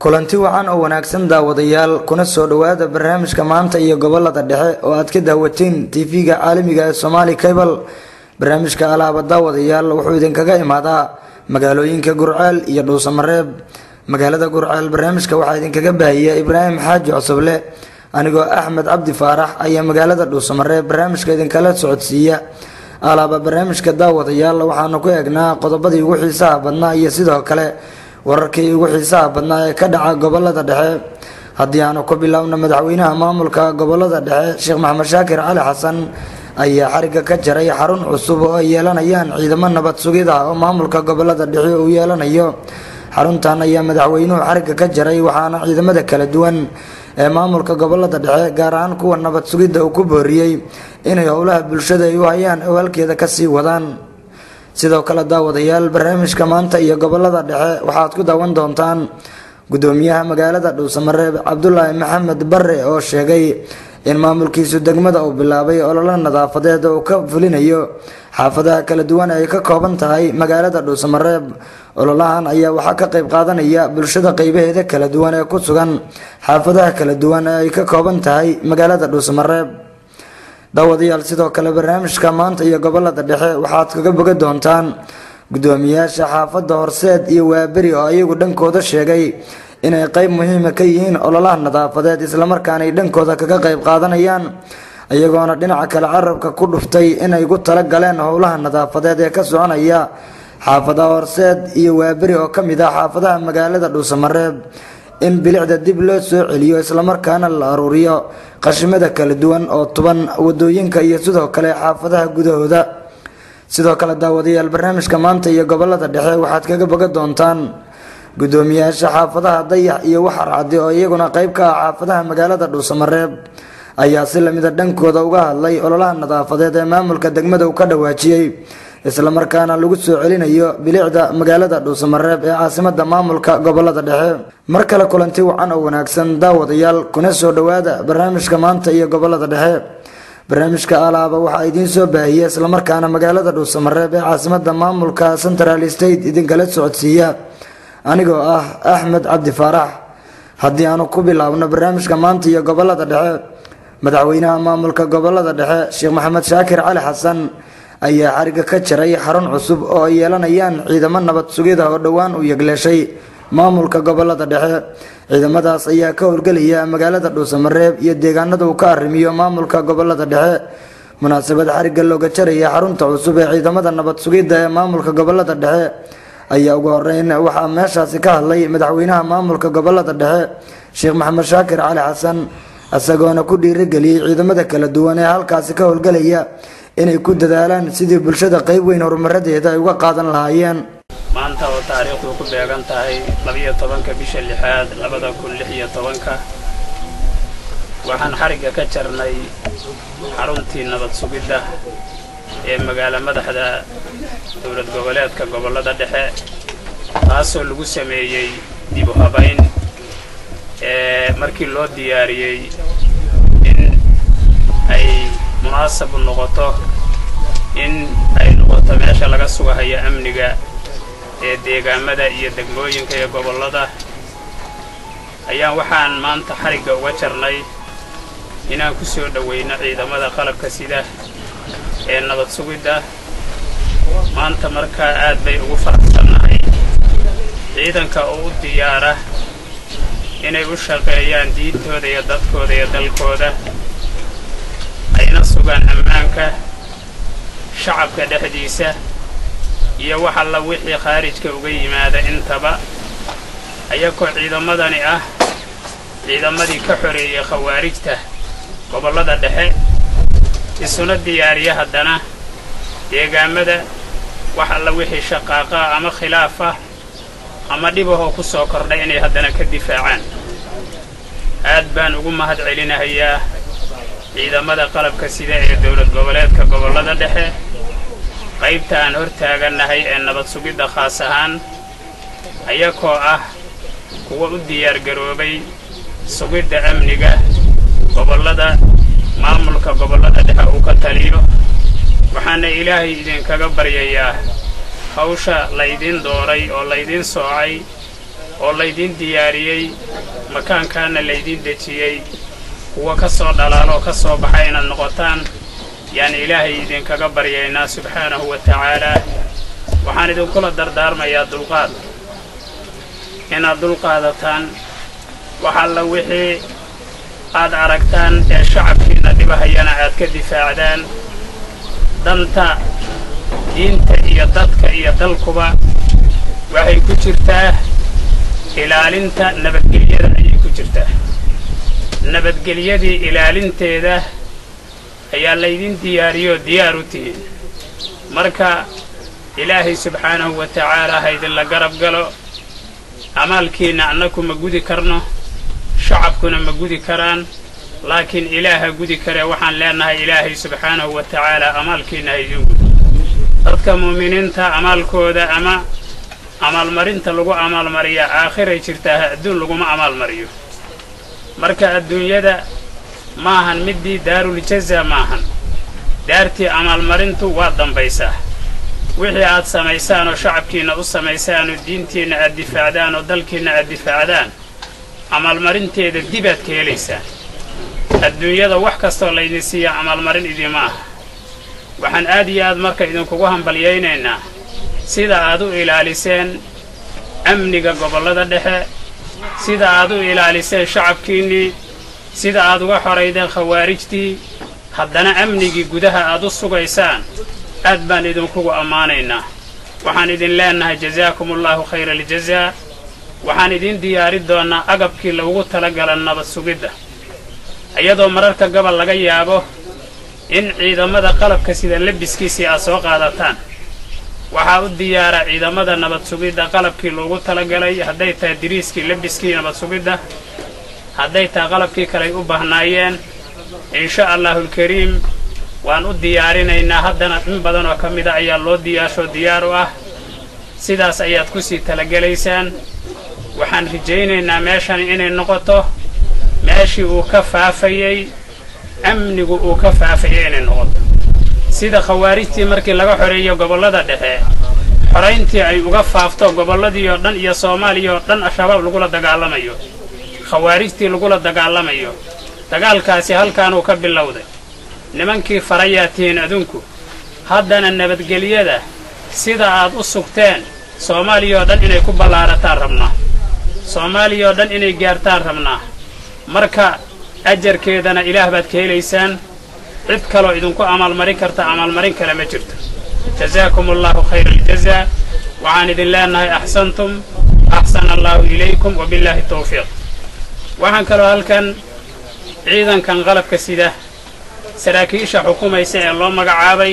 kulanti wacan oo wanaagsan daawadayaal kuna soo dhowaada barnaamijka maanta iyo gobolada dhexe oo aad ka daawateen tv-ga caalamiga ee somaali cable barnaamijka alaaba daawadayaal wuxuu idinkaga imaadaa magaalooyinka gurceel iyo dhuusamareeb magaalada gurceel barnaamijka waxaa idinkaga baahiya ibraahim xaaji cosoble anigoo axmed cabdi faarax ayaa magaalada dhuusamareeb barnaamijka idinkala socodsiiya alaaba barnaamijka daawadayaal waxaanu ku eegnaa qodobadii ugu xiisaha badnaa iyo sidoo kale wararkii ugu xiisaha badnaa ee ka dhaca gobolada dhexe haddii aanu ku biloawna madaxweynaha maamulka gobolada dhexe sheekh maxamed shaakir cali xasan ayaa xariga ka jaray xarun cusub oo ay yeelanayaan ciidamo nabad sugid ah oo maamulka gobolada dhexe uu yeelanayo xaruntan ayaa madaxweynuhu xariga ka jaray waxaana ciidamada kala duwan ee maamulka gobolada dhexe gaar ahaan kuwa nabad sugidda uu ku booriyey inay howlaha bulshada ay u hayaan oo halkeeda kasii wadaan sidoo kale daawadayaal barnaamijka maanta iyo gobolada dhexe waxaad ku daawan doontaan gudoomiyaha magaalada dhuusamareeb cabdulaahi maxamed bare oo sheegay in maamulkiisu degmada uu bilaabay ololo nadaafadeed oo uu ka fulinayo xaafadaha kala duwan ee ay ka kooban tahay magaalada dhuusamareeb ololahan ayaa waxaa ka qayb qaadanaya bulshada qeybaheeda kala duwan ee ku sugan xaafadaha kala duwan ee ay ka kooban tahay magaalada dhuusamareeb daawadayaal sidoo kale barnaamijka maanta iyo gobolada dhexe waxaad kaga boga doontaan gudoomiyaasha xaafadda horseed iyo waaberi oo ayagu dhankooda sheegay inay qeyb muhiima ka yihiin ololaha nadaafadeed islamarkaana ay dhankooda kaga qayb qaadanayaan iyagoona dhinaca kale carabka ku dhuftay inay ku tala galeen howlaha nadaafadeed ee ka soconaya xaafadaha horseed iyo waaberi oo kamid ah xaafadaha magaalada dhuusamareeb in bilicda dib loo soo celiyo islamarkaana la aruuriyo qashimada kala duwan oo tuban wadooyinka iyo sidoo kale xaafadaha gudahooda sidoo kale daawadayaal barnaamijka maanta iyo gobolada dhexe waxaad kaga boga doontaan gudoomiyaasha xaafadaha dayax iyo waxar caddi oo iyaguna qeyb ka ah xaafadaha magaalada dhuusamareeb ayaa si lamida dhankooda uga hadlay ololaha nadaafadeed ee maamulka degmada uu ka dhawaajiyey islamarkaana lagu soo celinayo bilicda magaalada dhuusamareeb ee caasimada maamulka gobolada dhexe mar kale kulanti wacan oo wanaagsan daawadayaal kuna soo dhowaada barnaamijka maanta iyo gobolada dhexe barnaamijka alaaba waxaa idiin soo baahiyay islamarkaana magaalada dhuusamareeb ee caasimada maamulka central state idinkala socodsiiya anigoo ah axmed cabdi faarax haddii aanu ku bilaabno barnaamijka maanta iyo gobolada dhexe madaxweynaha maamulka gobolada dhexe sheekh maxamed shaakir cali xasan ayaa xariga ka jaray xarun cusub oo ay yeelanayaan ciidamo nabad sugida oo dhowaan u yegleeshay maamulka gobolada dhexe ciidamadaas ayaa ka howlgelaya magaalada dhuusamareeb iyo deegaanada uu ka arrimiyo maamulka gobolada dhexe munaasabad xariga looga jaraya xarunta cusub ee ciidamada nabad sugidda ee maamulka gobolada dhexe ayaa ugu horeyn waxaa meeshaasi ka hadlay madaxweynaha maamulka gobolada dhexe sheekh maxamed shaakir cali xasan isagoona ku dhiirigeliyey ciidamada kala duwan ee halkaasi ka howlgelaya inay ku dadaalaan sidii bulshada qeyb weyn horumaradeeda ay uga qaadan lahaayeen maanta oo taariikhdu ku beegan tahay labiyo tobanka bisha lixaad labada kun lix iyo tobanka waxaan xarigga ka jarnay xaruntii nabad sugidda ee magaalo madaxda dowlad goboleedka gobollada dhexe taasoo lagu sameeyey dib u habayn ee markii loo diyaariyey in ay munaasab noqoto in ay noqoto meesha laga sugahayo amniga ee deegaamada iyo degmooyinka ee gobollada ayaan waxaan maanta xarigga uga jarnay inaan ku soo dhowayno ciidamada qalabka sida ee nabad sugidda maanta markaa aad bay ugu faraxsannahay ciidanka oo u diyaara inay u shaqeeyaan diintooda iyo dadkooda iyo dalkooda ayna sugaan ammaanka shacabka dhexdiisa iyo wax alla wixii khaarijka uga yimaada intaba ayagoo ciidamadani ah ciidamadii ka xoreeyey khawaarijta gobollada dhexe isuna diyaariya haddana deegaamada wax alla wixii shaqaaqaa ama khilaafah ama dhibahoo ku soo kordhay inay haddana ka difaacaan aad baan ugu mahad celinahayaa ciidamada qalabka sida ee dowlad goboleedka gobollada dhexe qaybta aan hor taagannahay ee nabad sugidda khaas ahaan ayakoo ah kuwa u diyaargaroobay sugidda amniga gobollada maamulka gobollada dhexe uu ka taliyo waxaana ilaahay idinkaga baryayaa hawsha laydin dooray oo laydin soocay oo laydiin diyaariyey makaankaana laydiin dejiyey kuwa ka soo dhalaaloo ka soo baxa inaad noqotaan yaan ilaahay idinkaga baryaynaa subxaanahu wa tacaalaa waxaan idinkula dardaarmayaa dulqaad inaad dulqaadataan wax alla wixii aad aragtaan ee shacabkiinna dhibahayana aad ka difaacdaan danta diinta iyo dadka iyo dalkuba waxay ku jirtaa ilaalinta nabadgelyada ayay ku jirtaa nabadgelyadii ilaalinteeda ayaa laydin diyaariyoo diyaar u tihiin marka ilaahay subxaanahu wa tacaalaa ha idinla garab galo amaalkiinna annaku ma gudi karno shacabkuna ma gudi karaan laakiin ilaaha gudi karee waxaan leenahay ilaahay subxaanahu wa tacaalaa amaalkiinna ha idin gudo dadka mu'miniinta amaalkooda ama amaalmarinta lagu amaalmariyaa aakhiray jirtaa adduun laguma amaalmariyo marka adduunyada maahan middii daaruljaza maahan daartii amaalmarintu waa dambaysaa wixii aad samaysaan oo shacabkiinna u samaysaan oo diintiinna aad difaacdaan oo dalkiinna aad difaacdaan amaalmarinteeda dibaad ka helaysaan adduunyada wax kastoo laydin siiya amaalmarin idima aha waxaan aad iyo aad marka idinkugu hambalyaynaynaa sida aad u ilaaliseen amniga gobollada dhexe sida aad u ilaaliseen shacabkiinnii sida aad uga xoraydeen khawaarijtii haddana amnigii gudaha aad u sugaysaan aad baan idinkugu ammaanaynaa waxaan idin leenahay jasaakumullahu khayra aljazaa waxaan idiin diyaari doonnaa agabkii lagugu talagala nabad sugidda iyadoo mararka gobol laga yaabo in ciidamada qalabka sida lebiskiisii aad soo qaadataan waxaa u diyaara ciidamada nabad sugidda qalabkii loogu talagalay hadday tahay diriiskii lebiskii nabad sugidda hadday tahay qalabkii kaley u baahnaayeen insha allaahulkariim waan u diyaarinaynaa haddana in badan oo ka mida ayaa loo diyaashoo diyaar u ah sidaas ayaad ku sii talagelaysaan waxaan rajaynaynaa meeshani inay noqoto meeshii uu ka faafayey amnigu uu ka faafayey inay noqoto sida khawaarijtii markii laga xoreeyo gobollada dhexe xorayntii ay uga faafto gobolladii oo dhan iyo soomaaliya oo dhan al-shabaab lagula dagaalamayo khawaarijtii lagula dagaalamayo dagaalkaasi halkaanuu ka bilowday nimankii farayaa tihiin adunku haddana nabadgelyada sida aad u sugteen soomaaliya oo dhan inay ku ballaarataan rabnaa soomaaliya oo dhan inay gaartaan rabnaa marka ajarkeedana ilaah baad ka helaysaan cid kaloo idinku amaalmarin karta amaalmarin kale ma jirto jazaakum allahu khayra aljazaa waxaan idin leenahay axsantum axsana allaahu ilaykum wabillaahi tawfiiq waxaan kaloo halkan ciidankan qalabka sida saraakiisha xukumaysa ee loo magacaabay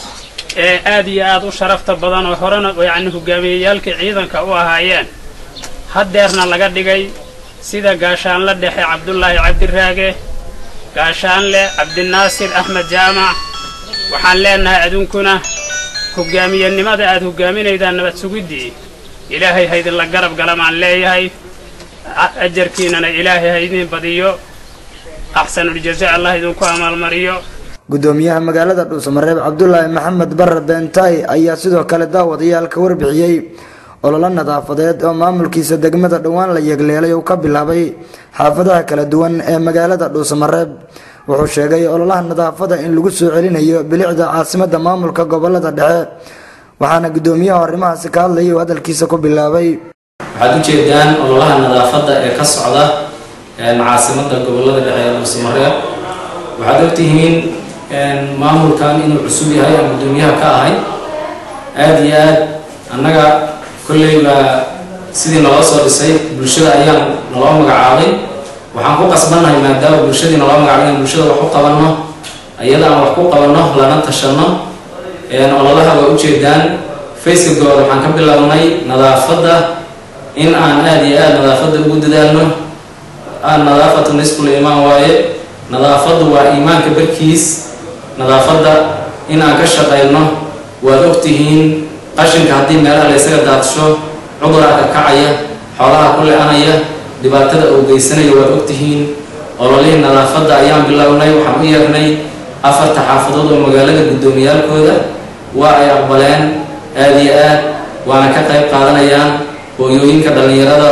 ee aad iyo aad u sharafta badan oo horena yacni hogaamiyeyaalkii ciidanka u ahaayeen haddeerna laga dhigay sida gaashaanle dhexe cabdullaahi cabdiraage gaashaanle cabdinaasir axmed jaamac waxaan leenahay adunkuna hogaamiyenimada aad hogaaminaydaan nabad sugiddii ilaahay haydinla garab galamaan leeyahay ajarkiinana ilaahay haydin badiyo axsanuljazaa allah idinku amaalmariyo gudoomiyaha magaalada dhuusamareeb cabdulaahi maxamed barre beentaay ayaa sidoo kale daawadayaal ka warbixiyey ololo nadaafadeed oo maamulkiisa degmada dhowaan la yegleelay uu ka bilaabay xaafadaha kala duwan ee magaalada dhuusamareeb wuxuu sheegay ololaha nadaafada in lagu soo celinayo bilicda caasimada maamulka gobolada dhexe waxaana gudoomiyaha arrimahaasi ka hadlayay uu hadalkiisa ku bilaabay waxaad u jeedaan ololaha nadaafadda ee ka socda caasimada gobolada dhexe ee dhuusamareeb waxaad ogtihiin maamulkan inuu cusub yahay aan gudoomiyaha ka ahay aada iyo aad annaga kolley baa sidii naloo soo dhisay bulshada ayaan naloo magacaabay waxaan ku qasbannahay maadaama bulshadii naloo magacaabay inaan bulshada wax u qabanno iyada aan wax ku qabanno lana tashanno ololaha waa ujeedaan faceka gooda waxaan ka bilownay nadaafadda in aan aada iyo aada nadaafadda ugu dadaalno nadaafatu nisful iimaan waaye nadaafaddu waa iimaanka barkiis nadaafadda in aan ka shaqayno waad ogtihiin qashinka haddii meelaha la ysaga daadsho cuduraa ka kacaya xoolaha ku le-anaya dhibaatada uu geysanayo waad ogtihiin ololihii nadaafadda ayaan bilownay waxaan u yeernay afarta xaafadood oo magaalada guddoomiyaalkooda waa ay aqbaleen aada iyo aad waana ka qayb qaadanayaan hooyooyinka dhallinyarada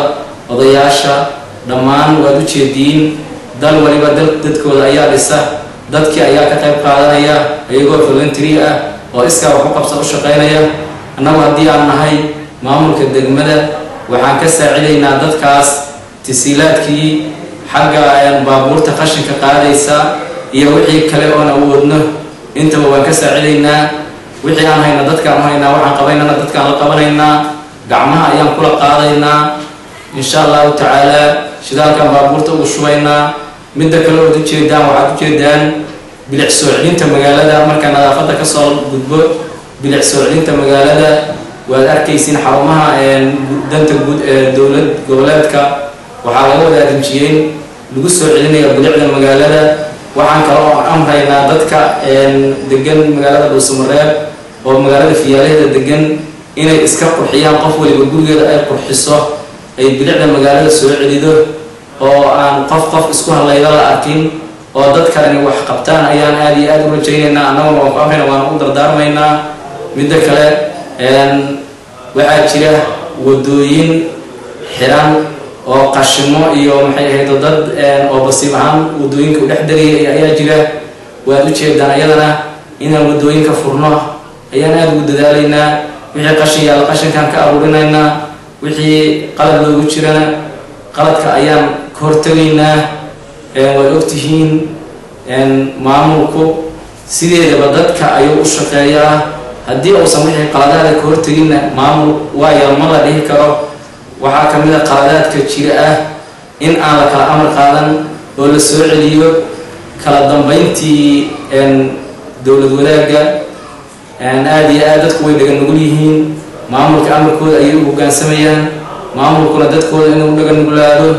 odayaasha dhammaan waad u jeediin dal waliba dal dadkooda ayaa dhisa dadkii ayaa ka qayb qaadanaya iyagoo voluntary ah oo iskaa wax u qabsa u shaqaynaya annagu haddii aan nahay maamulka degmada waxaan ka saacidaynaa dadkaas tasiilaadkii xagga baabuurta qashinka qaadaysa iyo wixii kale oon awoodno intaba waan ka saacidaynaa wixii aan hayna dadkaan u haynaa waxaan qabaynana dadkaan la qabanaynaa gacmaha ayaan kula qaadaynaa insha allahu tacaala shidaalkaan baabuurta ugu shubaynaa midda kale ood ujeedaan waxaad ujeedaan bilic soo celinta magaalada markaa nadaafadda kasoo gudbo bilic soo celinta magaalada waad arkaysiin xarumaha danta guud ee dowlad goboleedka waxaa laga wada arinjiyeen lagu soo celinaya bilicda magaalada waxaan kale oo amraynaa dadka degan magaalada dhuusamareeb oo magaalada fiyaalaheeda degan inay iska qurxiyaan qof waliba gurigeeda ay qurxiso ay bilicda magaalada soo celido oo aan qof qof isku hadlayda la arkin oo dad kaleni wax qabtaan ayaan aada iyo aada u rajaynaynaa annaguna waan ku amrayna waan u dardaarmaynaa midda kale waxaa jira wadooyin xiran oo qashimo iyo maxay ahayd dad oo basiib ahaan wadooyinka u dhex dariyay ayaa jira waad u jeedaan ayadana inaan wadooyinka furno ayaan aada ugu dadaalaynaa wixii qashin yaalla qashinkaan ka aruurinaynaa wixii qalad loogu jirana qaladka ayaan ka hortegaynaa waad ogtihiin maamulku sideedaba dadka ayuu u shaqeeyaa haddii uusan wixii qaladaada ka horteginna maamul waayo ma la dhihi karo waxaa ka mid a qaladaadka jira ah in aan la kala amar qaadan oo la soo celiyo kala dambeyntii dowlad wadaagga aada iyo aad dadku way dhaga nugul yihiin maamulka amarkooda ayay u hoggaansamayaan maamulkuna dadkooda inuu dhaga nuglaado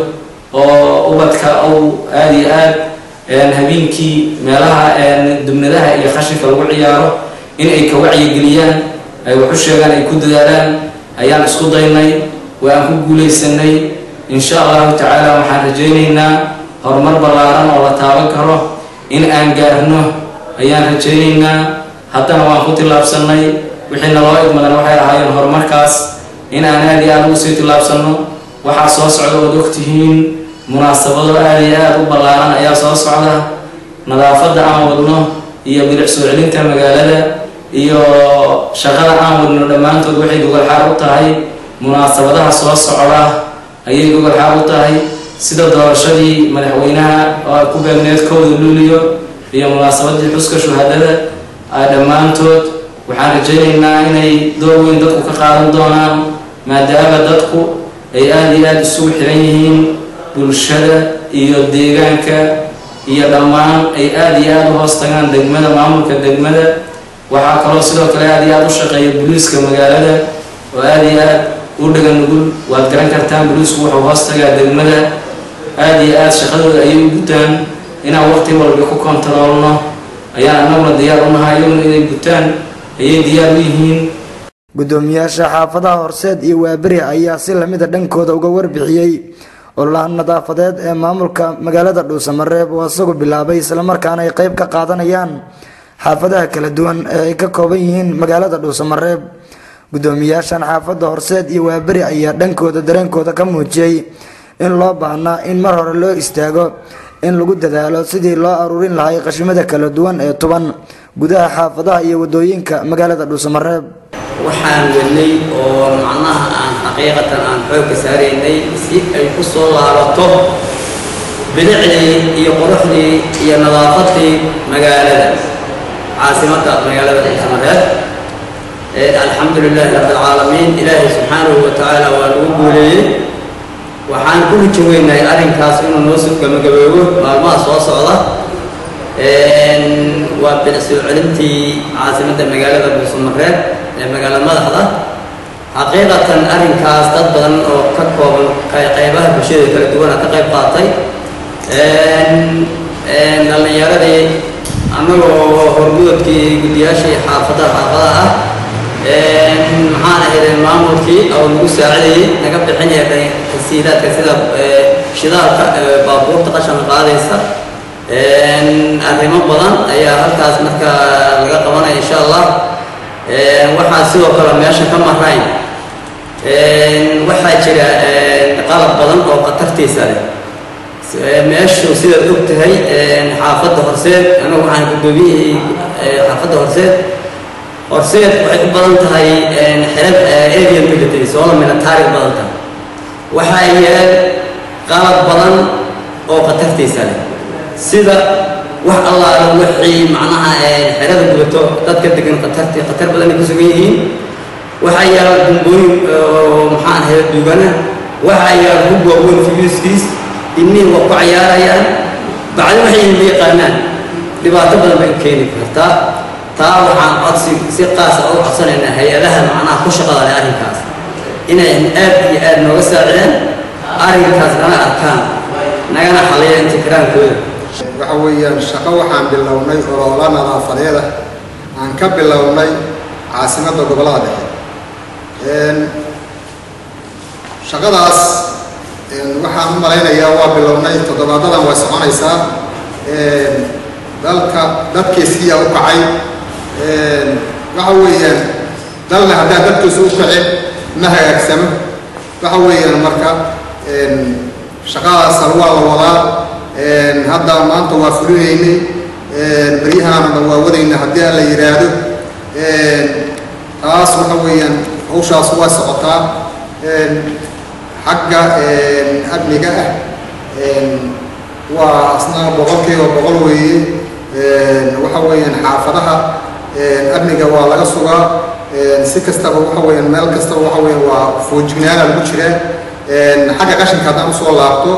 oo ubadka uu aada iyo aad habeenkii meelaha dubnadaha iyo qashinka lagu ciyaaro in ay ka wacyigeliyaan ay wax u sheegaan ay ku dadaalaan ayaan isku daynay waan ku guulaysanay insha allahu tacaala waxaan rajaynaynaa horumar ballaaran oo la taaban karo in aan gaarno ayaan rajaynaynaa haddana waan ku tillaabsanay wixiina loo idmadana waxay ahaayeen horumarkaas in aan aada iyo aada ugu sii tillaabsanno waxaa soo socda ood ogtihiin munaasabado aada iyo aada u ballaaran ayaa soo socda nadaafadda aan wadno iyo bilic soo celinta magaalada iyo shaqada aan wadno dhammaantood waxay gogolxaar u tahay munaasabadaha soo socda ayay gogolxaar u tahay sida doorashadii madaxweynaha oo ay ku beegneed kowda luuliyo iyo munaasabadii xuska shuhadada dhammaantood waxaan rajaynaynaa inay door weyn dadku ka qaadan doonaan maadaama dadku ay aada iyo aada isugu xiran yihiin bulshada iyo deegaanka iyo dhammaan ay aada iyo aada u hoos tagaan degmada maamulka degmada waxaa kaloo sidoo kale aada iyo aada u shaqeeya booliiska magaalada oo aada iyo aada u dhaga nugul waad garan kartaan booliisku wuxuu hoos tagaa degmada aada iyo aada shaqadooda ayay u gutaan inaan waqti walba ku kontaroolno ayaan annaguna diyaar u nahay iyaguna inay gutaan ayay diyaar u yihiin gudoomiyaasha xaafadaha horseed iyo waaberi ayaa si lamida dhankooda uga warbixiyey ololaha nadaafadeed ee maamulka magaalada dhuusamareeb oo isagu bilaabay islamarkaana ay qeyb ka qaadanayaan xaafadaha kala duwan ee ay ka kooban yihiin magaalada dhuusamareeb gudoomiyaashan xaafadda horseed iyo waaberi ayaa dhankooda dareenkooda ka muujiyey in loo baahnaa in mar hore loo istaago in lagu dadaalo sidii loo aruurin lahay qashimada kala duwan ee tuban gudaha xaafadaha iyo wadooyinka magaalada dhuusamareeb waxaan wadnay oo macnaha aan xaqiiqatan aan xoogka saaraynay si ay ku soo laabato bilicdii iyo quruxdii iyo nadaafadii magaalada caasimadda magaalada dhuusamareeb alxamdu lilaahi rabbi alcaalamiin ilaahay subxaanahu wa tacaala waa lagu guuleeyey waxaan ku hujin weynahay arrinkaas inuu noo soo gabagaboobo maalmaha soo socda waa bilic soo celintii caasimadda magaalada dhuusamareeb ee magaalada madaxda xaqiiqatan arrinkaas dad badan oo ka kooban qaybaha bulshada kala duwana ka qayb qaatay dhallinyaradii annagoo horgudubkii guddiyaashii xaafadaha xaafadaha ah maxaan ahaydeen maamulkii oo nagu saacidayay naga bixinaya tasiilaadka sida shidaalka baabuurta qashanka qaadaysa arrimo badan ayaa halkaas marka laga qabanaya insha allah waxaa sidoo kale meesha ka marayn waxaa jira qalab badan oo khatartiisa leh meeshu sidaad og tahay xaafadda horseed anagu waxaan guddoomiyihii xaafadda horseed horseed waxay u badan tahay xerad avian military soola military u badan tahay waxaa yaal qalab badan oo khatartiisa leh sida wax allaala wixii macnaha xerada gubato dadka degan khatarti khatar badan ay ku sugan yihiin waxaa yaala bumbooyin oo maxaan ahay duugana waxaa yaala hub waaweyn fiyuskiis ilmihii waa ku cayaarayaan bacdi waxay ilma yaqaanaan dhibaato badan bay u keeni kartaa taa waxaan codsi si qaasa u codsanaynaa hay-adaha macnaha ku shaqada leh arrinkaas inay aad iyo aad nooga saacideen arrinkaas nala arkaan nagana xaliya intikiraankooda waxa weeyaan shaqo waxaan bilownay oloola nadaafadeeda aan ka bilownay caasimadda gobollada dhexe shaqadaas waxaan u malaynayaa waa bilownay toddobaadadan way soconaysaa dalka dadkiisiyaa u kacay waxa weeyaan dalna haddaan dadkiisu u kacin ma hagaagsamo waxa weeyaan marka shaqadaas waa la wadaa hadda maanta waa fulinaynay beryahaanna waa wadayna haddii aan la yidhaahdo taas waxa weeyaan hawshaas waa socotaa xagga amniga ah waa asna boqolkiiba boqol weeye waxa weeyaan xaafadaha amniga waa laga sugaa si kastaba waxa weeyaan meel kastaba waxa weeyaan waa foojignaana lagu jiraa xagga qashinka haddaan usoo laabto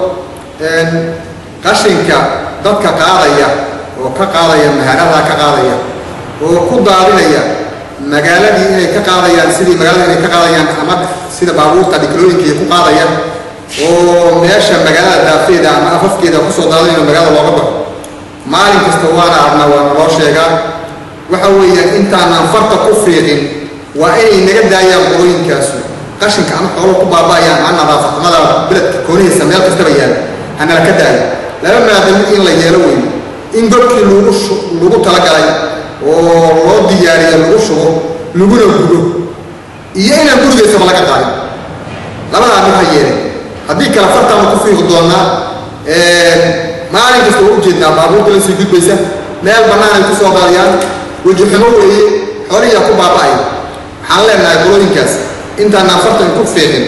qashinka dadka qaadaya oo ka qaadaya mahaaradaa ka qaadaya oo ku daadinaya magaaladii inay ka qaadayaan sidii magaalada inay ka qaadayaan ama sida baabuurta dhiklooyinkai ku qaadaya oo meesha magaalada daafeeda ama afafkeeda kusoo daadinayo magaalada looga baxo maalin kasta waana arnaa waana loo sheegaa waxa weeyaan intaanaan farta ku fiiqin waa inay naga daayaan qolooyinkaasu qashinka ama xoolo ku baaba'ayaan ama nadaafaxumada beledka koonihiisa meel kastaba yaala hanala ka daayo laba maadamid in la yeelo weyn in godkii lagu lagu talagalay oo loo diyaariyo lagu shubo laguna gudo iyo inaan gurigaysaba laga qaadin labadaa mid ha yeelin haddii kale fartaanu ku fiiqi doonaa maalin kasta waa ujeednaa baabuurta la sii gudbaysa meel bannaan ay ku soo qaadayaan wejixumo weeye xoolihiyaa ku baaba'aya waxaan leenahay qolooyinkaas intaanaan fartan ku fiiqin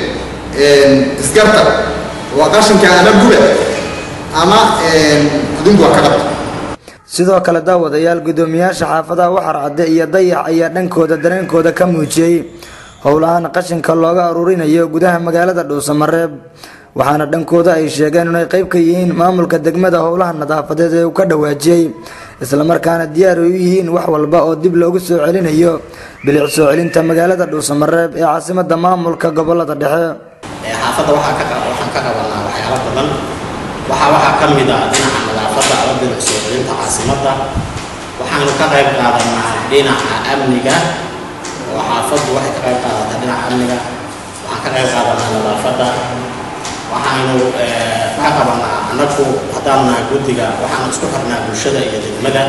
isgarta waa qashinka ama guba ama adinku waa ka qabta sidoo kale daawadayaal guddoomiyaasha xaafadaha waxar cadde iyo dayax ayaa dhankooda dareenkooda ka muujiyey howlahaan qashinka looga aruurinayo gudaha magaalada dhuusamareeb waxaana dhankooda ay sheegeen inay qayb ka yihiin maamulka degmada howlaha nadaafadeed ee uu ka dhawaajiyey islamarkaana diyaar ay u yihiin wax walba oo dib loogu soo celinayo bilic soo celinta magaalada dhuusamareeb ee caasimada maamulka gobolada dhexe xaafadda waxaan ka qabanaa waxyaalo badan waxaa waxaa ka mid ah dhinaca nadaafadda ama bilic soo celinta caasimadda waxaanu ka qayb qaadanaa dhinaca amniga oo xaafaddu waxay ka qayb qaadataa dhinaca amniga waxaan ka qayb qaadanaa nadaafadda waxaanu ka qabanaa annagu haddaanu nahay guddiga waxaanu isku xirnaa bulshada iyo degmada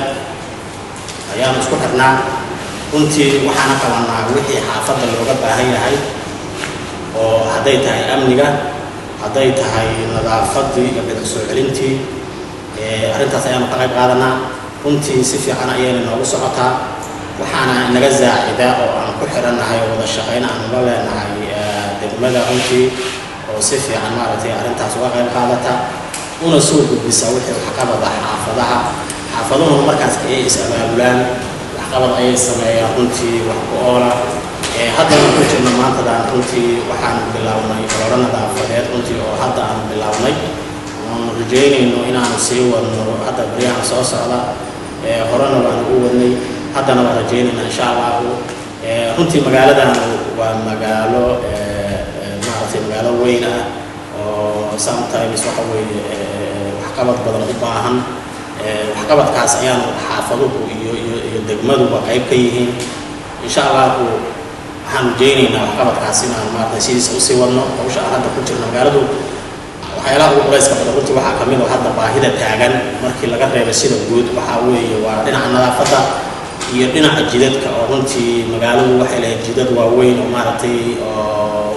ayaanu isku xirnaa runtii waxaana qabanaa wixii xaafadda looga baahan yahay oo hadday tahay amniga hadday tahay nadaafaddii iyo bilic soo celintii arrintaas ayaanu ka qayb qaadanaa runtii si fiican ayayna noogu socotaa waxaana naga zaacida oo aan ku xirannahay oo wada shaqayn aanu la leenahay degmada runtii oo si fiican maaragtay arrintaas uga qayb qaadata una soo gudbisa wixii waxqabada xaafadaha xaafaduhuna markaas ayay is abaabulaan waxqabad ayay sameeyaan runtii wax ku oola haddana ku jirno maantadan runtii waxaanu bilownay ololo nadaafadeed runtii oo hadda aanu bilownay oonu rajeynayno inaanu sii wadno hadda baryahan soo socda horena waanu u wadnay haddana waan rajeynayna insha allahu runtii magaaladan waa magaalo maaragtay magaalo weyn ah oo sometimes waxa weeye waxqabad badan u baahan waxqabadkaas ayaanu xaafaduhu iyo iyo iyo degmaduba qayb ka yihiin insha allahu waxaan rajeynaynaa waxqabadkaas inaan maaragtay sidiisa usii wadno hawsha aan hadda ku jirno magaaladu waxyaalaha ugu culayska badan runtii waxaa kamid oo hadda baahida taagan markii laga reebay sida guud waxaa weeye waa dhinaca nadaafadda iyo dhinaca jidadka oo runtii magaaladu waxay lahayd jidad waaweyn oo maaragtay oo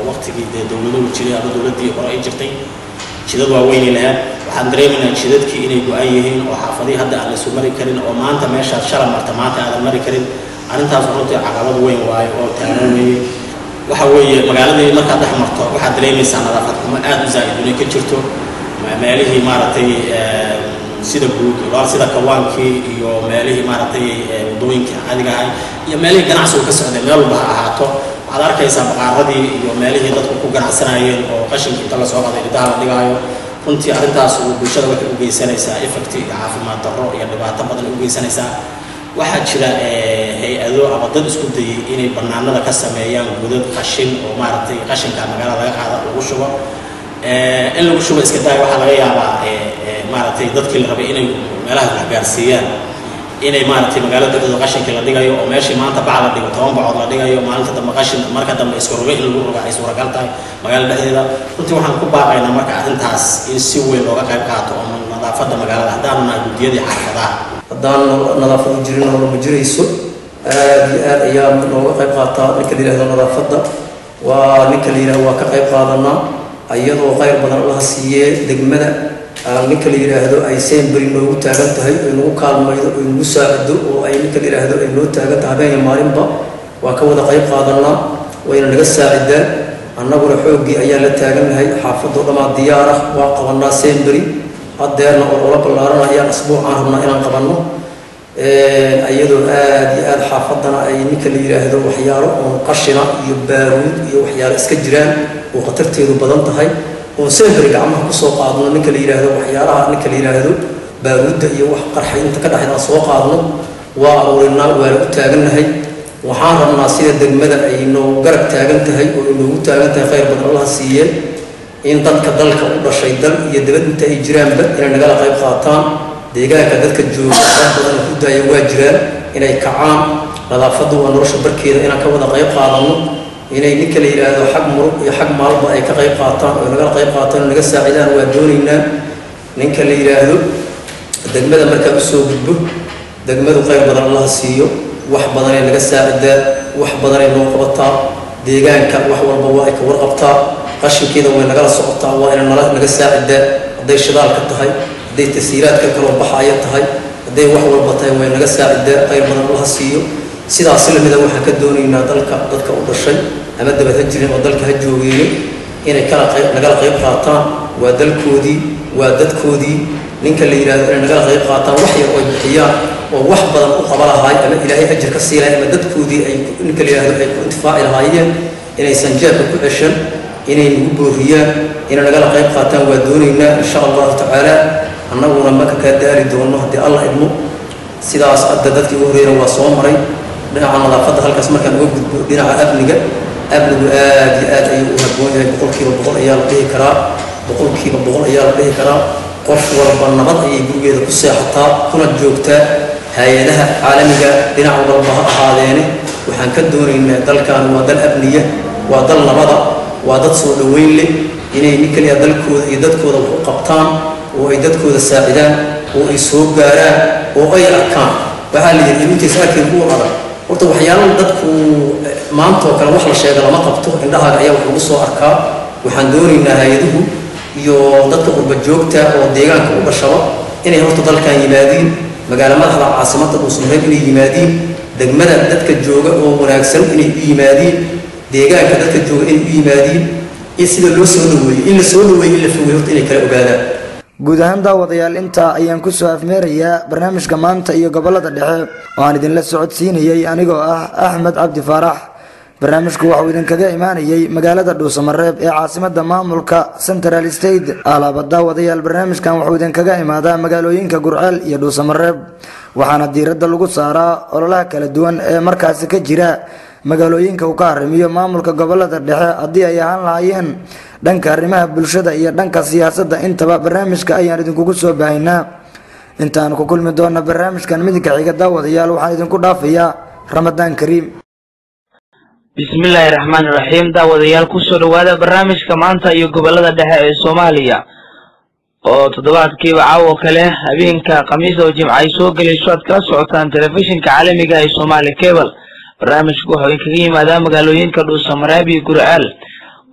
waqtigii dee dowladuhu jiray ama dowladdii hore ay jirtay jidad waaweynay lahayd waxaan dareemaynaa jidadkii inay go-an yihiin oo xaafadihii hadda aan lasu mari karin oo maanta meeshaad shala marta maanta aadan mari karin arrintaas runtii caqabad weyn waayo oo taagan weeye waxa weeye magaaladii markaad dhex marto waxaad dareemaysaa nadaafad xumo aad u zaa'id inay ka jirto meelihii maaragtay sida guud sida kawaankii iyo meelihii maaragtay wadooyinkii caadiga ahay iyo meelihii ganacsigu ka socday meel walba ha ahaato waxaad arkaysaa baqaaradii iyo meelihii dadku ku ganacsanayeen oo qashinkii inta lasoo qaday ridaha la dhigaayo runtii arrintaas bulshada waxay u geysanaysaa effect iyo caafimaad darro iyo dhibaato badan u geysanaysaa waxaa jira hay-ado ama dad isku dayay inay bannaanada ka sameeyaan godad qashin oo maaragtay qashinka magaalada laga qaada lagu shubo in lagu shubo iska daaya waxaa laga yaabaa maaragtay dadkii la rabay inay meelahaas wax gaarsiiyaan inay maaragtay magaalada dhexdooda qashinkii la dhigayo oo meeshii maanta bac la dhigo toban bacood la dhigayo maalinta dambe qashin marka dambe iska rogo in lagu roga ay suuragal tahay magaalada dhexdeeda runtii waxaan ku baaqaynaa marka arrintaas in si weyn looga qayb qaato oo nadaafadda magaalada haddaanu nahay guddiyadii xaafadaha haddaan nadaafadu jirin nolol ma jirayso aad iyo aad ayaa nooga qayb qaataa ninka la yidhahdo nadaafadda waa ninka la yidhahdo waa ka qayb qaadanaa iyadoo qayr badan allaha siiyee degmada ninka la yidhaahdo ay seenberi noogu taagan tahay ay nagu kaalmaydo ay nagu saacido oo ay ninka la yidhaahdo ay noo taagan tahay habeen iyo maalinba waa ka wada qayb qaadanaa wayna naga saacidaan annaguna xooggii ayaa la taagannahay xaafadoo dhammaa diyaar ah waa qabanaa seenberi haddeerna oo ola ballaaran ayaan asbuucaan rabnaa inaan qabanno iyadoo aad iyo aad xaafaddana ay ninka la yidhaahdo waxyaalo oon qashina iyo baaruud iyo waxyaalo iska jiraan oo khatarteedu badan tahay oon seenberi gacmaha kusoo qaadno ninka la yidhaahdo waxyaalaha ninka la yidhaahdo baaruudda iyo wax qarxay inta ka dhexda aan soo qaadno waa aruurinaa waana u taagannahay waxaan rabnaa sida degmada ay noogu garab taagan tahay oo ay noogu taagan tahay khayr badan allaha siiyeen in dadka dalka u dhashay dal iyo dabad inta ay jiraanba inay nagala qayb qaataan deegaanka dadka jooga dad badan ku daaya waa jiraan inay kacaan nadaafaddu waa nolosha barkeeda inaan ka wada qayb qaadanno inay ninka la yidhaahdo xag murug iyo xag maalba ay ka qayb qaataan oo nagala qayb qaataan oo naga saacidaan waa doonaynaa ninka la yidhaahdo degmada markaa usoo gudbo degmadu qayr badan allaha siiyo wax badanay naga saacidaa wax badanay noo qabataa deegaanka wax walba waa ay ka warqabtaa qashinkeeda way nagala socotaa waa ina nala naga saacidaa hadday shidaalka tahay hadday tasiiraadka kaloo baxaya tahay hadday wax walba tahay way naga saacidaa qayr badan allaha siiyo sidaas lamida waxaan ka doonaynaa dalka dadka u dhashay ama dabad ha jirin oo dalka ha joogeene inay kala qayb nagala qayb qaataan waa dalkoodii waa dadkoodii ninka la yidhahdo inay nagala qayb qaataan wax yar oo ay bixiyaan oo wax badan u qaba lahaay ama ilaahay ajir ka sii lahay ama dadkoodii ay ninka la yidhahdo ay ku intifaaci lahaayeen inaysan jeebka ku ceshan inay nagu booriyaan inay nagala qayb qaataan waa doonaynaa insha allahu tacaala annaguna maka kaa daali doono haddii alla idmo sidaas hadda dadkii ugu horreeyna waa soo maray dhinaca nadaafadda halkaas markaan uga gudbo dhinaca amniga amnigu aad iyo aad ayuu u habboon yahay boqolkiiba boqol ayaa la dhihi karaa boqolkiiba boqol ayaa la dhihi karaa qof walba nabad ayay gurigeeda ku seexataa kuna joogtaa hay-adaha caalamiga dhinac walba ha ahaadeene waxaan ka doonaynaa dalkan waa dal amniya waa dal nabada waa dad soo dhoweyn leh inay nin kaliya dalkooda iyo dadkooda wax u qabtaan oo ay dadkooda saacidaan oo ay soo gaaraan oo ay arkaan waxaa la yidhi intaysa arkin kuwa adag horta waxyaalaha dadku maanta oo kale wax la sheega lama qabto indhahaaga ayaa wax lagu soo arkaa waxaan doonaynaa hay-aduhu iyo dadka qurba joogta oo deegaanka u dhashaba inay horta dalkan yimaadiin magaalo madaxda caasimadda dhuusmareeb inay yimaadiin degmada dadka jooga oo wanaagsan inay u yimaadiin deegaanka dadka jooga inay u yimaadiin in sida loo soo dhaweeyey in la soo dhaweeyey in la fogey horta inay kala ogaadaan guud ahaan daawadayaal intaa ayaan kusoo afmeerayaa barnaamijka maanta iyo gobolada dhexe oo aan idinla socodsiinayey anigoo ah axmed cabdi faarax barnaamijku waxuu idinkaga imaanayey magaalada dhuusamareeb ee caasimada maamulka central state alaaba daawadayaal barnaamijkan wuxuu idinkaga imaadaa magaalooyinka gurceel iyo dhuusamareeb waxaana diiradda lagu saaraa ololaha kala duwan ee markaasi ka jira magaalooyinka uu ka arrimiyo maamulka gobolada dhexe haddii ay ahaan lahaayeen dhanka arrimaha bulshada iyo dhanka siyaasadda intaba barnaamijka ayaan idinkugu soo baahinaa intaan ku kulmi doona barnaamijkan midinka xiga daawadayaal waxaan idinku dhaafayaa ramadaan kariim bismillaahi raxmaani raxiim daawadayaal kusoo dhowaada barnaamijka maanta iyo gobolada dhexe ee soomaaliya oo toddobaadkiiba caawo kale habeenka khamiis oo jimca ay soo gelayso aad kala socotaan telefishinka caalamiga ee soomaali cable barnaamijku wuxuu idinkaga yimaadaa magaalooyinka dhuusamareeb iyo gurceel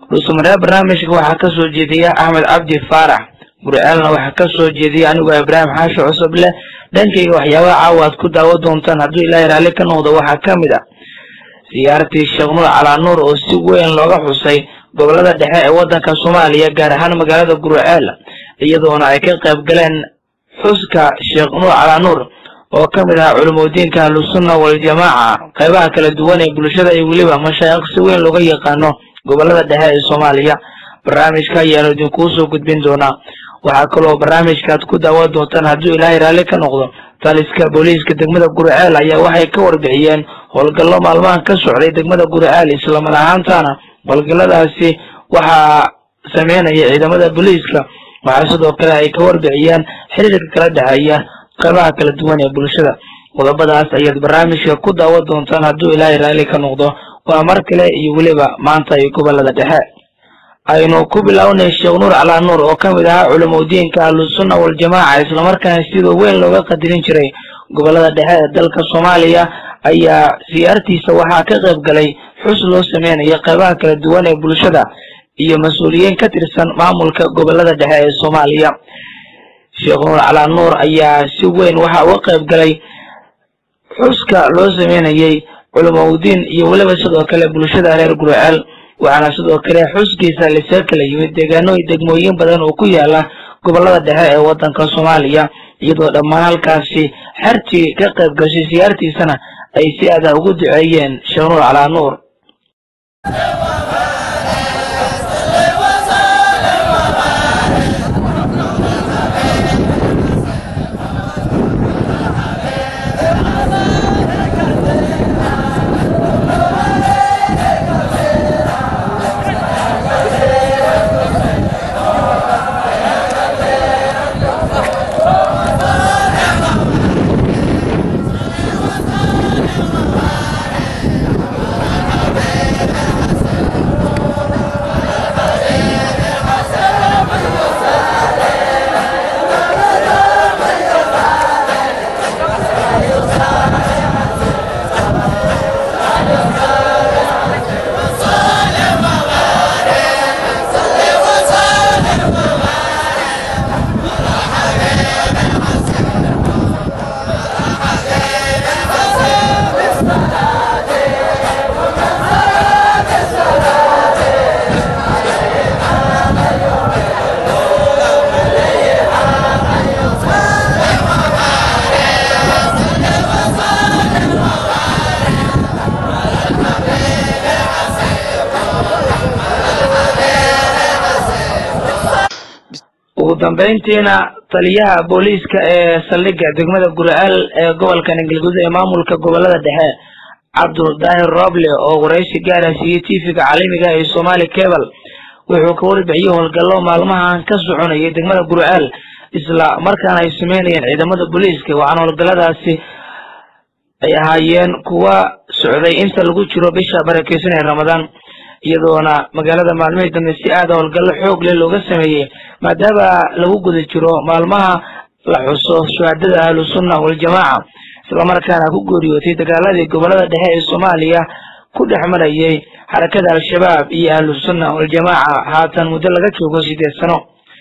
dhuusamareeb barnaamijka waxaa ka soo jeediya axmed cabdi faarax gurceelna waxaa ka soo jeediya anigoo ibraahim xaashi cusub leh dhankayga waxyaabaha caawa aad ku daawo doontaan hadduu ilaahay raalli ka noqdo waxaa ka mid ah siyaartii sheekh nuur calaa nuur oo si weyn looga xusay gobolada dhexe ee waddanka soomaaliya gaar ahaan magaalada gurceel iyadoona ay ka qayb galeen xuska sheekh nuur calaa nuur oo ka mid ahaa culimadiinka ahlusunna waljamaaca qaybaha kala duwan ee bulshada iyo weliba mashaayikh si weyn looga yaqaano gobolada dhexe ee soomaaliya barnaamijka ayaanu idinkuu soo gudbin doonaa waxaa kaloo barnaamijkaaad ku daawan doontaan hadduu ilaahay raalli ka noqdo taliska booliiska degmada gurceel ayaa waxay ka warbixiyeen howlgallo maalmahan ka socday degmada gurceel islamar ahaantaana howlgalladaasi waxaa sameynaya ciidamada booliiska waxaa sidoo kale ay ka warbixiyeen xiriirka kala dhexeeya qaybaha kala duwan ee bulshada qodobadaas ayaad barnaamijka ku daawan doontaan hadduu ilaahay raalli ka noqdo waa mar kale iyo weliba maanta iyo gobolada dhexe aynu ku bilownay sheekh nuur calaa nuur oo ka mid ahaa culimadiinka ahlusunna waljamaaca islamarkaana sida weyn looga qadirin jiray gobolada dhexe ee dalka soomaaliya ayaa siyaartiisa waxaa ka qayb galay xus loo sameynayo qaybaha kala duwan ee bulshada iyo mas-uuliyiin ka tirsan maamulka gobolada dhexe ee soomaaliya sheekh nuur calaa nuur ayaa si weyn waxaa uga qayb galay xuska loo sameynayay culimaudiin iyo weliba sidoo kale bulshada reer gurceel waxaana sidoo kale xuskiisa lasaga kala yimid deegaano iyo degmooyin badan oo ku yaala gobolada dhexe ee waddanka soomaaliya iyadoo dhammaan halkaasi xertii ka qayb gashay siyaartiisana ay si adah ugu duceeyeen sheekh nuur calaa nuur ugu dambeyntiina taliyaha booliiska ee saldhigga degmada gurceel ee gobolka ningilguud ee maamulka gobolada dhexe cabduldaahir roble oo waraysi gaara siiyey tv-ga caalamiga ee somaali cable wuxuu ka warbixiyey howlgallo maalmahan ka soconayay degmada gurceel isla markaana ay sameynayeen ciidamada booliiska waxaana howlgalladaasi ay ahaayeen kuwa socday inta lagu jiro bisha barakeysan ee ramadaan iyadoona magaalada maalmihii dambe si aada howlgallo xoog leh looga sameeyey maadaama lagu guda jiro maalmaha la xuso shuhaadada ahlusunna waljamaaca islamarkaana ku geeriyootay dagaaladii gobolada dhexe ee soomaaliya ku dhex marayay xarakada al-shabaab iyo ahlusunna waljamaaca haatan muddo laga joogo sideed sano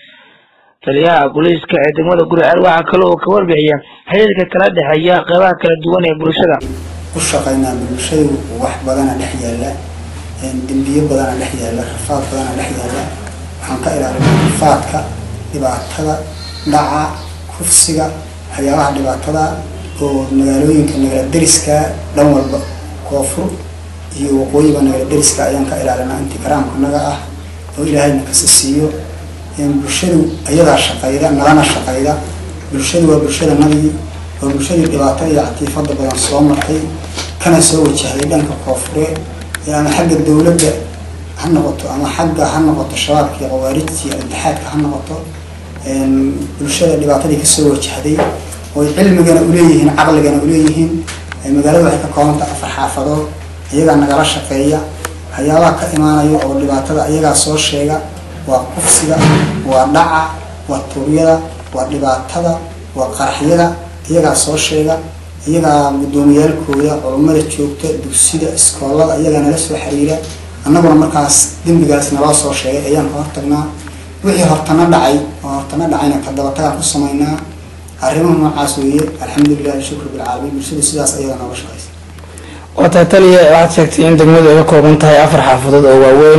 taliyaha booliiska ee degmada gurceel waxaa kale oo ka warbixiya xiriirka kala dhexeeya qeybaha kala duwan ee bulshada u shaqaynaa bulshadu wax badana dhex yaalla dembiyo badana dhex yaalla rafaad badana dhex yaalla waxaan ka ilaalinaa rafaadka dhibaatada dhaca kufsiga waxyaabaha dhibaatada oo magaalooyinka nagala deriska dhan walba koonfur iyo waqooyiba nagala deriska ayaan ka ilaalinaa intii karaamka naga ah oo ilaahayna kasi siiyo bulshadu ayadaa shaqayda nalana shaqayda bulshadu waa bulshada nabigi waa bulshadii dhibaato iyo catiifada badan soo martay kana soo wajahday dhanka koonfureed ama xagga dowladda ha noqoto ama xagga ha noqoto shabaabka iyo khawaarijta iyo intixaadka ha noqoto bulshada dhibaatadii kasoo wajahday oy cilmigana uleeyihiin caqligana uleeyihiin magaalada waxay ka koobanta afar xaafadood ayagaa nagala shaqeeya waxyaabaha ka imaanaya oo dhibaatada ayagaa soo sheega waa kufsiga waa dhaca waa tuuryada waa dhibaatada waa qaraxyada iyagaa soo sheega iyagaa guddoomiyaalkooda culummada joogta dugsida iskoolada iyagaa nala soo xiriira annaguna markaas dembigaas naloo soo sheegay ayaan ka hortagnaa wixii hortana dhacay oo hortana dhacayna ka dabatagaan ku samaynaa arrimaha noocaas weeye alxamdulilahi shukru bilcaalamiin bulshadu sidaas ayada nooga shaqaysa waa tahay taliya waxaad sheegtay in degmadu ay ka kooban tahay afar xaafadood oo waaweyn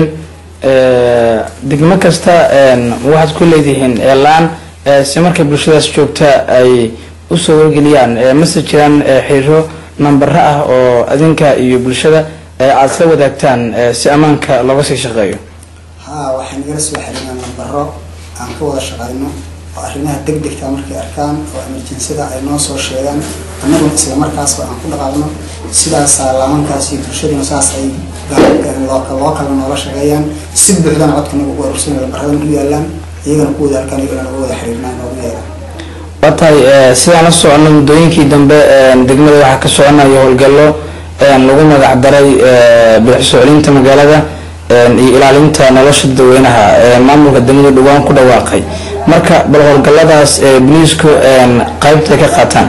degmo kasta waxaad ku leedihiin elaan si markay bulshadaas joogta ay usoo wargeliyaan mase jiraan xiriiro nambaro ah oo adinka iyo bulshada aada isla wadaagtaan si ammaanka looga sii shaqeeyo haa waxay nagala soo xiriiraan nambaro aan ka wada shaqayno oo arrimaha deg degta markay arkaan oo emerjensida ay noo soo sheegaan annaguna isla markaasba aan ku dhaqaaqno sidaasaa laamankaas iyo bulshaduna saas ay loo kala noola shaqeeyaan si buuxdana codkanaga ugu aruursan nambaradan u yaalaan iyagana ku wada arkaan iyagana uga wada xiriirnaa noogu yeelaan waa tahay sidaan la socono muddooyinkii dambe degmada waxaa ka soconayo howlgallo lagu magac daray bilicso celinta magaalada iyo ilaalinta nolosha dadweynaha maamulka degmadu dhawaan ku dhawaaqay marka bal howlgalladaas boliisku qaybtay ka qaataan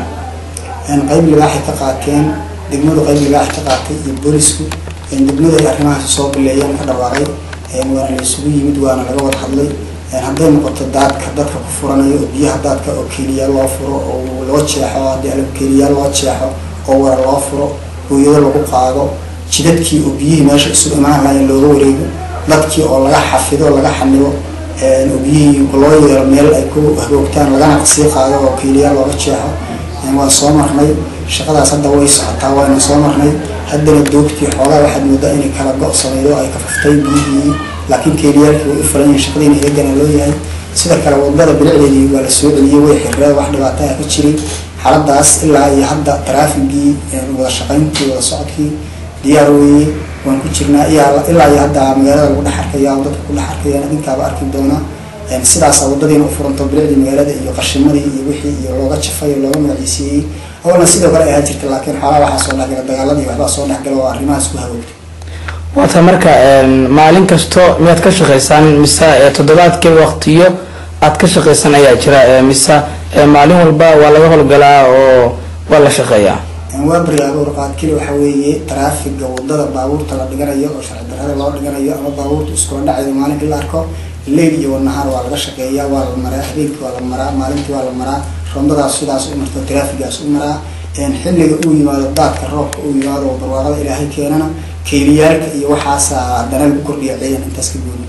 qayb libaaxay ka qaateen degmadu qayb libaaxay ka qaatay iyo boolisku degmadu ay arrimahaas soo bileeyeen ka dhawaaqay waana la isugu yimid waana laga wada hadlay hadday noqoto daadka dadka ku furanayo oo biyaha daadka oo keliya loo furo oo loo jeexo haddii alab keliya loo jeexo oo wara loo furo hooyado lagu qaado jidadkii oo biyihii meesha isugu imaan lahayn looga wareego dadkii oo laga xafido laga xanibo oo biyihii loo yeelo meel ay ku hagoogtaan lagana sii qaado oo keliya looga jeexo waan soo marnay shaqadaas hadda way socotaa waana soo marnay haddana doogtii xoogaa waxaad moodaa inay kala go' samaydo ay ka faftay biyihii laakiin keeliyaalkii way u fulan yihiin shaqadiina iyagana loo yahay sida kale wadada bilicdeedii waa la soo celiyey way xirreed wax dhibaato ah ka jiray xaaladaas ilaa iyo hadda taraafigii wada shaqayntii wada socodkii diyaar weeye waan ku jirnaa ilaa iyo hadda magaalada lagu dhex arkaya oo dadka ku dhex arkayaan adinkaaba arki doona sidaasa wadadiina u furanto bilicdii magaalada iyo qashimadii iyo wixii iyo looga jafay oo looga magaciisiiyey awalna sidoo kale ay ahaa jirta laakiin xoolaa waxaa soo dhexgala dagaaladii waxbaa soo dhexgala oo arrimahaas ku hagoogtay waata marka maalin kasto miyaad ka shaqaysaan mise toddobaadkii waqtiyo aad ka shaqaysan ayaa jira mise maalin walba waa laga howlgalaa oo waa la shaqeeyaa waa baryaabo warqaad keli waxa weeye taraafiga wadada baabuurta la dhiganayo oo sharci darrada loo dhiganayo ama baabuurta iskula dhacayo maalin in la arko leyl iyo wanahaar waa laga shaqeeyaa waa la maraa habeenkii waa la maraa maalintii waa la maraa rondadaas sidaas u marto taraafigaas u maraa xilliga uu yimaado daadka roobka uu yimaado oo barwaaqada ilaahay keenana keeliyaalka iyo waxaasa haddana lagu kordhiya ciidan intaas ka gooni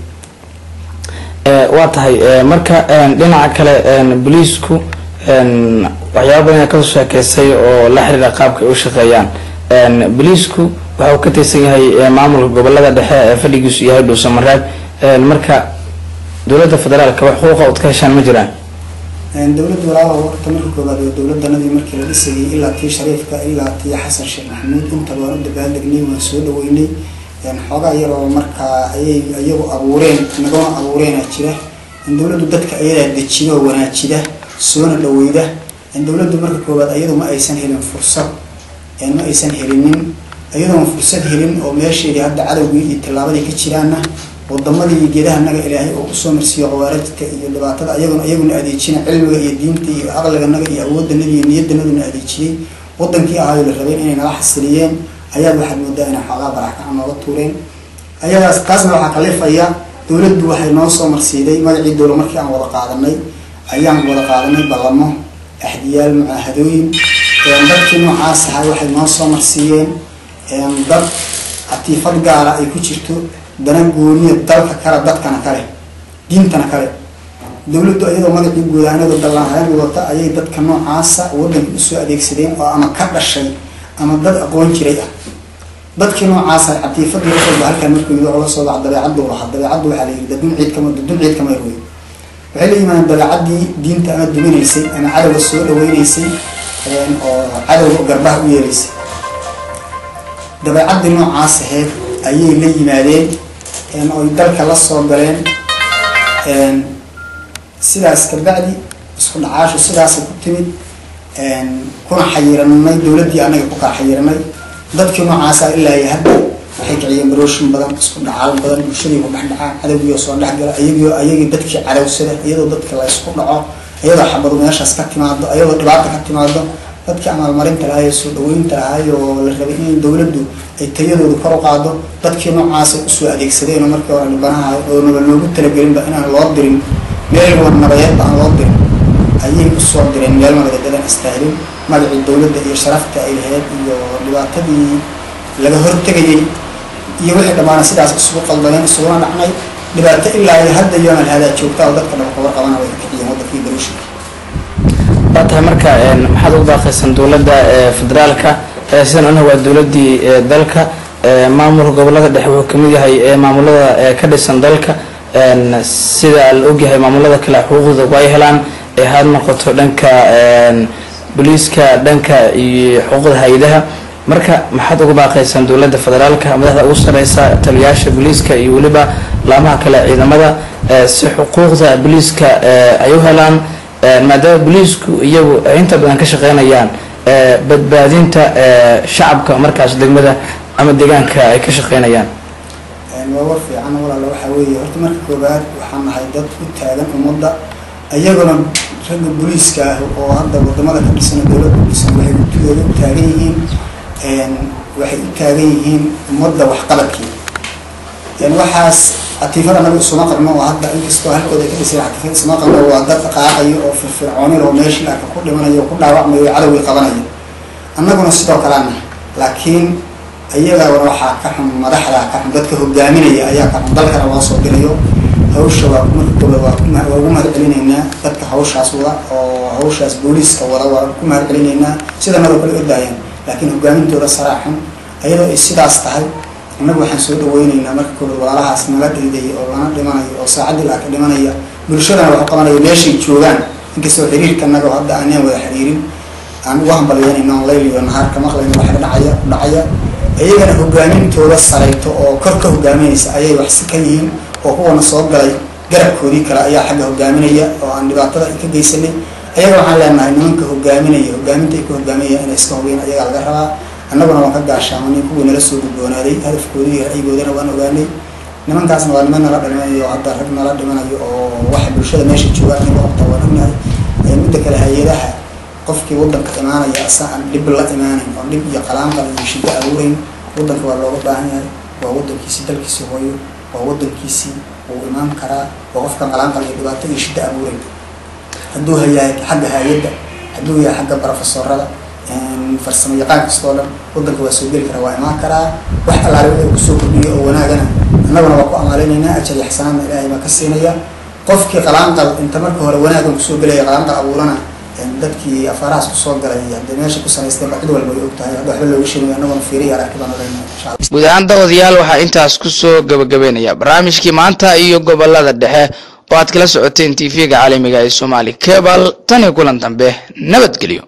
waa tahay marka dhinaca kale boliisku waxyaaba badan ayaa kasoo sheekeysay oo la xiriira qaabka ay u shaqeeyaan boliisku waxa uu ka tirsan yahay maamulka gobolada dhexe ee fadhigiisu yahay dhuusamareeb marka dowladda federaalka wax xuquuqa ood ka heshaan ma jiraan dowladda walaalaha horta marka koobaad waa dowladanadii markii la dhisayay ilaa tii shariifka ilaa tii xasan sheekh maxamuud intaba waan u dabaaldegnay waan soo dhaweynay xoogaa yaroo markaa ayay iyagu abuureen nagona abuureena jira dowladdu dadka ayadaa dejiya oo wanaajida soona dhaweyda dowladdu marka koobaad iyadu ma aysan helin fursad ma aysan helinin iyadoon fursad helin oo meesheedii hadda cadowgii iyo tillaabadii ka jiraana wadamadii iyo geedaha naga ilaahay oo kusoo marsiiyo khawaarijta iyo dhibaatada iyaguna iyaguna adeejina cilmiga iyo diinta iyo caqliga naga iyo awooddanada iyo niyaddanaduna adeejiyey wadankii ahaayo la rabeen inay nala xasiliyeen ayaad waxaad moodaa inay xoogaa baraxkaca nooga tuureen ayadaas taasna waxaa kalifaya dowladdu waxay noo soo marsiiday magacii dowla markii aan wada qaadanay ayaan wada qaadanay ballamo axdiyaal mucaahadooyin dadkii noocaas ahaa waxay noo soo marsiiyeen dad catiifad gaara ay ku jirto dana gooniya dalka kale dadkana kale diintana kale dowladdu iyadoo magacii guudaanada dallaanhayn wadata ayay dadka noocaasa waddanka usoo adeegsadeen oo ama ka dhashay ama dad aqoon jiray ah dadkii noocaasa catiifadii waxayba halkan markuu yidhi oga soo bax dabeecaddu lahaa dabeecaddu waxaa la yidhi dadun ciid kama dadun ciid kama yarwey waxay la yimaadeen dabeecaddii diinta ama duminaysay ama cadowga soo dhaweynaysay oo cadowga garbaha u yeelaysay dabeecaddii noocaas aheyd ayay la yimaadeen oy dalka la soo galeen sidaas kabacdi isku dhacaashu sidaasay ku timid kuna xayiranay dowladdii anaga ku kala xayiranay dadkii noocaasa ilaa iyo hadda waxay kiciyeen barooshin badan isku dhacaal badan bulshadii ku dhex dhacaa cadowgiio soo dhexgala ayagio ayagii dadkii cadowsada iyadoo dadka la isku dhaco iyadoo xabadu meeshaas ka timaado iyadoo dhibaata ka timaado dadkii amaalmarinta lahay ee soo dhaweynta lahay oo la rabay in dowladdu ay tayadoodu kor u qaado dadkii noocaasay usoo adeegsadeen oo markii hore dhibanaha oo naba loogu talagelinba inaan loo dirin meel wad nabadeedba aan loo dirin ayay usoo direen meel nabadadadan istaahilin magacii dowladda iyo sharafta ay lahayd iyo dhibaatadii laga hortegayay iyo wixii dhammaana sidaas isugu qaldameen isuguna dhacnay dhibaato ilaa iyo hadda yoonal hadaa joogta oo dadka dhaba kabar qabana way kiciyeen waddankii garuushinka waa tahay marka maxaad ugu baaqaysan dowladda federaalka sidan anaha waa dowladii dalka maamulka gobolada dhexe wuxuu kamid yahay maamulada ka dhisan dalka sida la ogyahay maamulada kale xuquuqda way helaan ee had noqoto dhanka booliiska dhanka iyo xuquuqda hay-adaha marka maxaad ugu baaqaysaan dowladda federaalka madaxda ugu sareysa taliyaasha booliiska iyo weliba laamaha kale ciidamada si xuquuqda booliiska ay u helaan maadaama booliisku iyagu ay inta badan ka shaqeynayaan badbaadinta shacabka markaas degmada ama deegaanka ay ka shaqeynayaan waa war fiican walaala waxaa weeye horta marka koobaad waxaan nahay dad u taagan ummadda iyaguna ragga booliiska ah oo hadda wadamada ka dhisan dowladda dhisan waxay guddigooda u taagan yihiin waxay u taagan yihiin ummadda waxqabadkii waxaas catiifada anaga isuma qabno oo hadda inkastoo halkooda ka dhisay catiifada isuma qabno waa dad qaaqayo oo firfircoonin oo meeshii arka ku dhimanayo oo ku dhaawacmayo oo cadowgii qabanayo annaguna sidoo kaleana laakiin iyagana waxaa ka xun madaxda ka xun dadka hogaaminaya ayaa ka xun dalkana loo soo dirayo hawsha waa markooda waa waa ugu mahad celinaynaa dadka hawshaas wada oo hawshaas booliiska wada waa ku mahad celinaynaa sidanadoo kale ordaayaan laakiin hogaamintooda saraa xun ayadoo ay sidaas tahay annagu waxaan soo dhaweyneynaa marka kooda walaalahaas nala dhiidaya oo lana dhimanayo oo saacadii laa ka dhimanaya bulshadana waxu qabanaya meeshay joogaan inkastoo xiriirka annaga hadda aanaan wada xiriirin aan ugu hambalyeynayno on layl iyo nahaar ka maqlayno waxa dhacaya ku dhacaya iyagana hogaamintooda sarayto oo kor ka hogaaminaysa ayay waxsi ka yihiin oo kuwana soo galay garabkoodii kale ayaa xagga hogaaminaya oo aan dhibaatada ka geysanay ayaga waxaan leenahay nimanka hogaaminaya hogaaminta ay ku hogaaminaya inay iska hogeen ayagaa laga rabaa annaguna waan ka gaashaamanay kuwii nala soo gudboonaaday hadafkoodii iyo ra'yigoodana waan ogaanay nimankaasna waa niman nala dhimanayo oo hadda rag nala dhimanayo oo waxa bulshada meesha joogaan in waqta waan ognahay midda kale hay-adaha qofkii wadanka imaanaya asa aan dhib la imaanin oo dhib iyo qalaanqal iyo shiddo abuurayn wadanka waa looga baahan yahay waa wadankiisii dalkiisii hooyo waa wadankiisii wuu imaan karaa waa qofka qalaanqal iyo dhibaato iyo shiddo abuurayn hadduu hayahay xagga hay-adda hadduu yahay xagga barofesorada farsamo yaqaan kastoo dhan wadanka waa soo geli karaa waa imaan karaa wax allaale wixii kusoo kordhiyo oo wanaagana annaguna waa ku amaaleynaynaa ajar iyo xasanaadna ilaahay baa ka siinaya qofkii qalaanqal inta marka hore wanaagan kusoo gelaya qalaanqal abuurana dadkii afaarahaas kusoo galay hadee meesha ku sanaysteen cid walba way og tahay hadda waxba looga sheegayo annaguna fiiriya aragti baan oranaa insha allah guud ahaan daawadayaal waxaa intaas kusoo gabagabeynaya barnaamijkii maanta iyo gobolada dhexe oo aad kala socoteen tv-ga caalamiga ee soomaali cebal tan iyo kulan dambe nabadgelyo